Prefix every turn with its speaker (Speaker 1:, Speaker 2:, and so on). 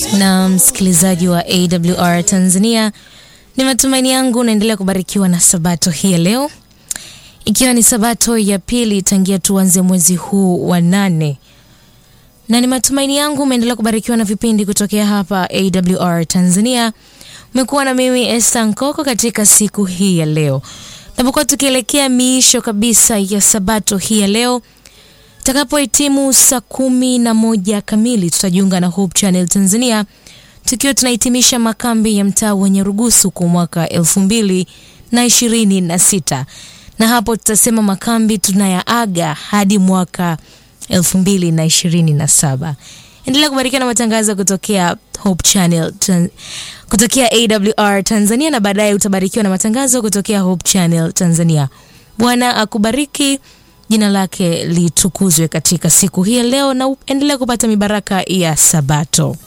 Speaker 1: na msikilizaji wa AWR Tanzania, ni matumaini yangu unaendelea kubarikiwa na sabato hii ya leo, ikiwa ni sabato ya pili tangia tuanze mwezi huu wa nane, na ni matumaini yangu umeendelea kubarikiwa na vipindi kutokea hapa AWR Tanzania. Umekuwa na mimi Esther Nkoko katika siku hii ya leo, tunapokuwa tukielekea miisho kabisa ya sabato hii ya leo Takapohitimu saa kumi na moja kamili tutajiunga na Hope Channel Tanzania tukiwa tunahitimisha makambi ya mtaa wenye rugusu kwa mwaka elfu mbili na ishirini na sita na hapo tutasema makambi tunayaaga hadi mwaka elfu mbili na ishirini na saba. Endelea kubarikiwa na matangazo kutokea Hope Channel tan kutokea AWR Tanzania na baadaye utabarikiwa na matangazo kutokea Hope Channel Tanzania. Bwana akubariki. Jina lake litukuzwe katika siku hii ya leo, na endelea kupata mibaraka ya Sabato.